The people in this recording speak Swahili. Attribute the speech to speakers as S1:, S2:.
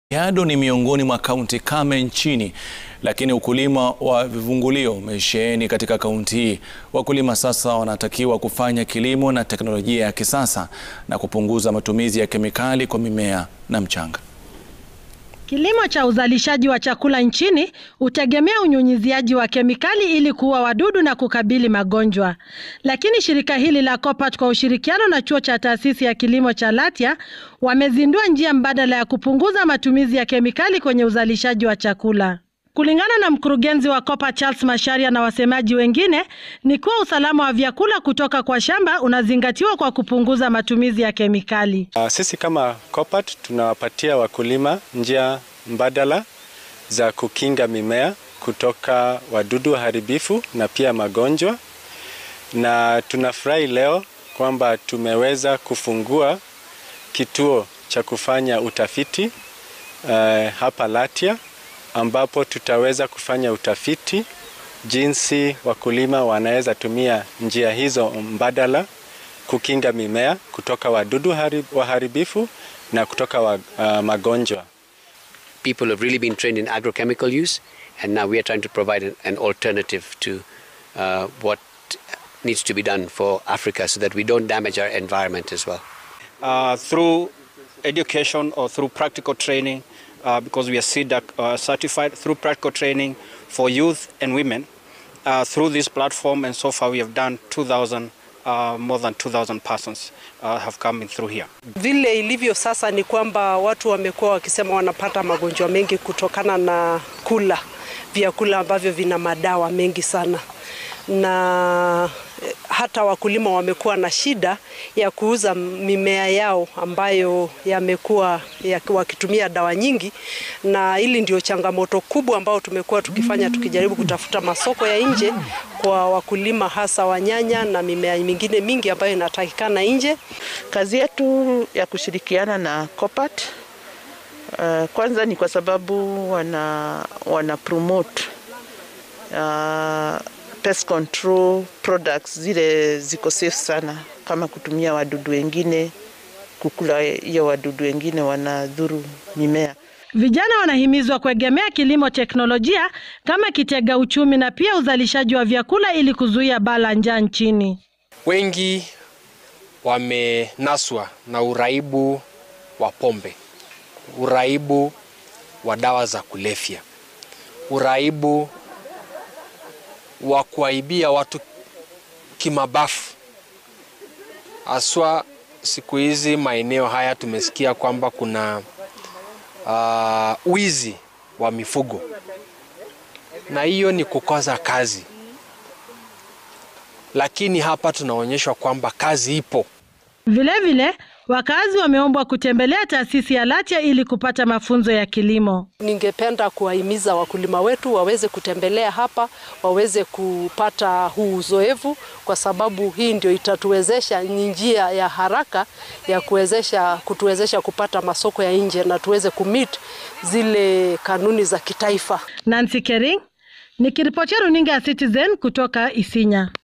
S1: Kajiado ni miongoni mwa kaunti kame nchini, lakini ukulima wa vivungulio umesheheni katika kaunti hii. Wakulima sasa wanatakiwa kufanya kilimo na teknolojia ya kisasa na kupunguza matumizi ya kemikali kwa mimea na mchanga.
S2: Kilimo cha uzalishaji wa chakula nchini hutegemea unyunyiziaji wa kemikali ili kuua wadudu na kukabili magonjwa. Lakini shirika hili la COPAT kwa ushirikiano na chuo cha taasisi ya kilimo cha Latia wamezindua njia mbadala ya kupunguza matumizi ya kemikali kwenye uzalishaji wa chakula. Kulingana na mkurugenzi wa COPAT Charles Macharia na wasemaji wengine, ni kuwa usalama wa vyakula kutoka kwa shamba unazingatiwa kwa kupunguza matumizi ya kemikali.
S3: Uh, sisi kama COPAT tunawapatia wakulima njia mbadala za kukinga mimea kutoka wadudu waharibifu na pia magonjwa, na tunafurahi leo kwamba tumeweza kufungua kituo cha kufanya utafiti uh, hapa Latia ambapo tutaweza kufanya utafiti jinsi wakulima wanaweza tumia njia hizo mbadala kukinga mimea kutoka wadudu waharibifu na kutoka wa, uh, magonjwa.
S4: People have really been trained in agrochemical use and now we are trying to provide an, an alternative to uh, what needs to be done for Africa so that we don't damage our environment as well.
S5: Uh, through education or through practical training Uh, because we are CEDAC uh, certified through practical training for youth and women uh, through this platform and so far we have done 2000 uh, more than 2000 persons uh, have come in through here.
S6: Vile ilivyo sasa ni kwamba watu wamekuwa wakisema wanapata magonjwa mengi kutokana na kula vyakula ambavyo vina madawa mengi sana na hata wakulima wamekuwa na shida ya kuuza mimea yao ambayo yamekuwa ya wakitumia dawa nyingi, na hili ndio changamoto kubwa ambayo tumekuwa tukifanya tukijaribu kutafuta masoko ya nje kwa wakulima hasa wa nyanya na mimea mingine mingi ambayo inatakikana nje.
S7: Kazi yetu ya kushirikiana na COPAT uh, kwanza ni kwa sababu wana, wana promote uh, pest control products zile ziko safe sana, kama kutumia wadudu wengine, kukula hiyo wadudu wengine wanadhuru mimea.
S2: Vijana wanahimizwa kuegemea kilimo teknolojia kama kitega uchumi na pia uzalishaji wa vyakula ili kuzuia baa la njaa nchini.
S8: Wengi wamenaswa na uraibu wa pombe, uraibu wa dawa za kulevya, uraibu wa kuaibia watu kimabafu. Haswa siku hizi maeneo haya tumesikia kwamba kuna uh, wizi wa mifugo, na hiyo ni kukosa kazi, lakini hapa tunaonyeshwa kwamba kazi ipo.
S2: Vilevile wakazi wameombwa kutembelea taasisi ya Latia ili kupata mafunzo ya kilimo.
S6: Ningependa kuwahimiza wakulima wetu waweze kutembelea hapa, waweze kupata huu uzoefu, kwa sababu hii ndio itatuwezesha, ni njia ya haraka ya kuwezesha kutuwezesha kupata masoko ya nje na tuweze kumit zile kanuni za kitaifa.
S2: Nancy Kering nikiripotia runinga ya Citizen kutoka Isinya.